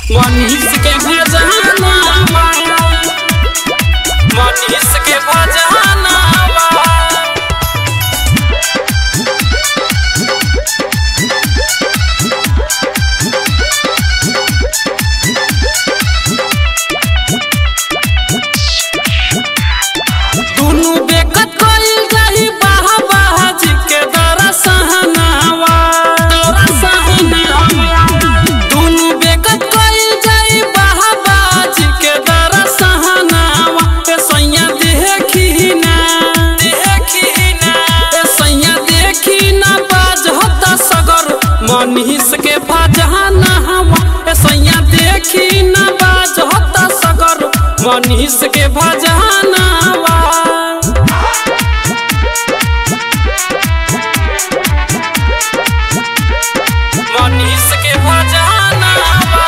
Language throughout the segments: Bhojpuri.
मनीष के भजनावा मनीष के भजनावा दुनु बेकत कइल जाई बाह बाजी के दरसहनावा दरसहनावा दुनु बेकत कइल जाई बाह बाजी के दरसहनावा ए सैया देखी ना देखी ना ए सैया देखी ना बाज होता सगर मनीष के भजनावा ए सैया देखी ना बाज होता सगर मनीष के भजनावा मनीष के भजनावा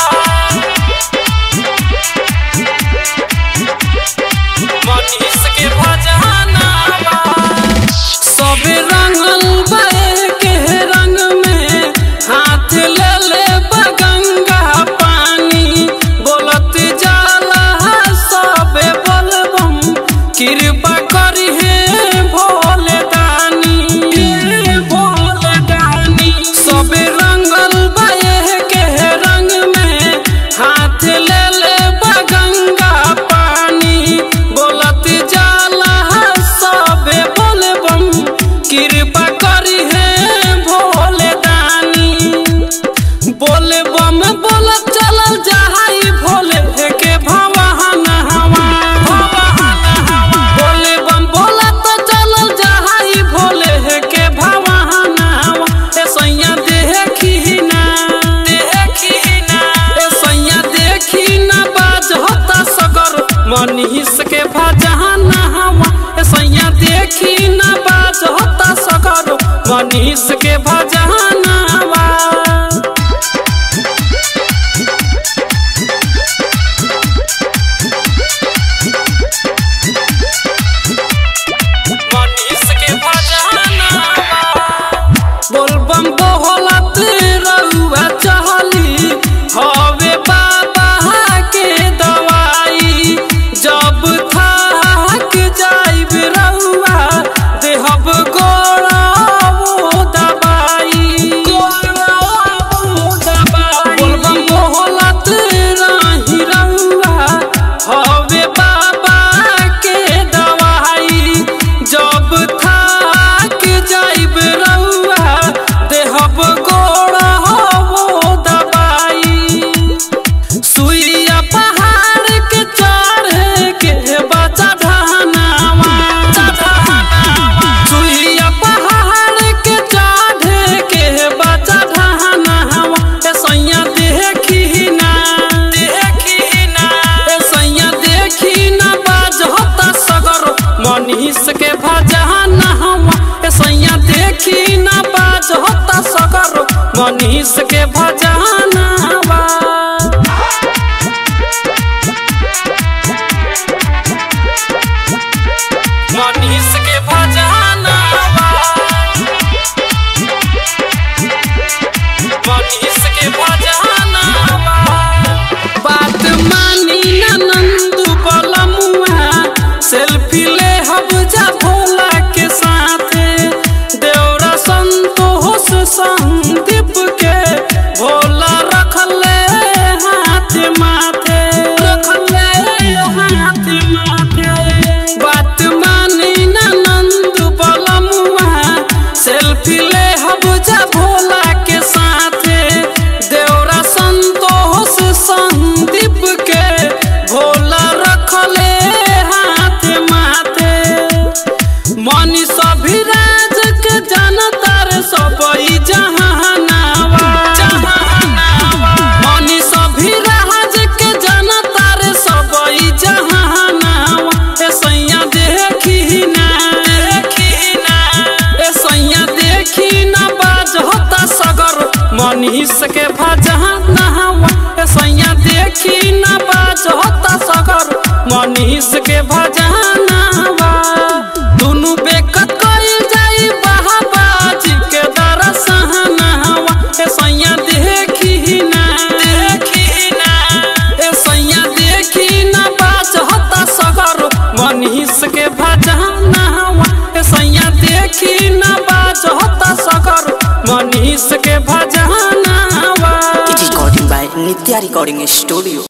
मनीष के भजनावा सब रंगल बे के रंग में हाथ ले ले बगंगा पानी बोलत जाला सबे बोलबम कृपा करी हे भोले दानी हे भोले दानी सब रंगल बे के रंग में हाथ ले ले बगंगा पानी बोलत जाला सबे बोलबम कृपा करी हे भोले दानी बोले बम बोलत चलल जहाई भोले के भवाना हवा बोले बम बोलत तो चलल जहाई भोले के भवाना हवा ए सैया देखी ना देखी ना ए सैया देखी ना बाज होता सगर मनीष के भजना हवा ए सैया देखी ना बाज होता सगर मनीष के भजनावा मनीष के भजनावा बोलबम बोलत रउआ चहली हवे बाबा के दवाई जब थक जाइब रउआ देहब गोड़ा वो दवाई बोलबम बोलत रही रउआ हवे बाबा के दवाई जब थक जाइब रउआ देहब गोड़ा वो दवाई सुइया पहाड़ के चढ़े के बचा ढानावा सुइया पहाड़ के चढ़े के बचा ढानावा ए सैया देखी ना देखी ना ए सैया देखी ना बाज होता सगर मनीष के भजनावा ए सैया देखी ना बाज होता सगर मनीष के भजनावा मनीष के भजनावा मनीष के भजनावा बात मानी ना नंदू बलमुआ सेल्फी ले हब जा भोला के साथे देवरा संतोष संदीप के भोला रखले हाथ माथे रखले हाथ माथे बात मानी ना नंद बलमुआ सेल्फी ले हब जा भोला के साथे देवरा संतोष संदीप के भोला रखले हाथ माथे मनी सभिराज के जनतर सबई जहानावा मनी सभिराज के जनतर सबई जहानावा ए सैया देखी ना देखी ना ए सैया देखी ना बाज होता सगर मनीष के भजनावा ए सैया देखी ना बाज होता सगर मनीष के भजनावा दुनु बेकत कइल जाई बाहा बाजी के दरसहनावा ए सैया देखी ना देखी ना नित्या रिकॉर्डिंग स्टूडियो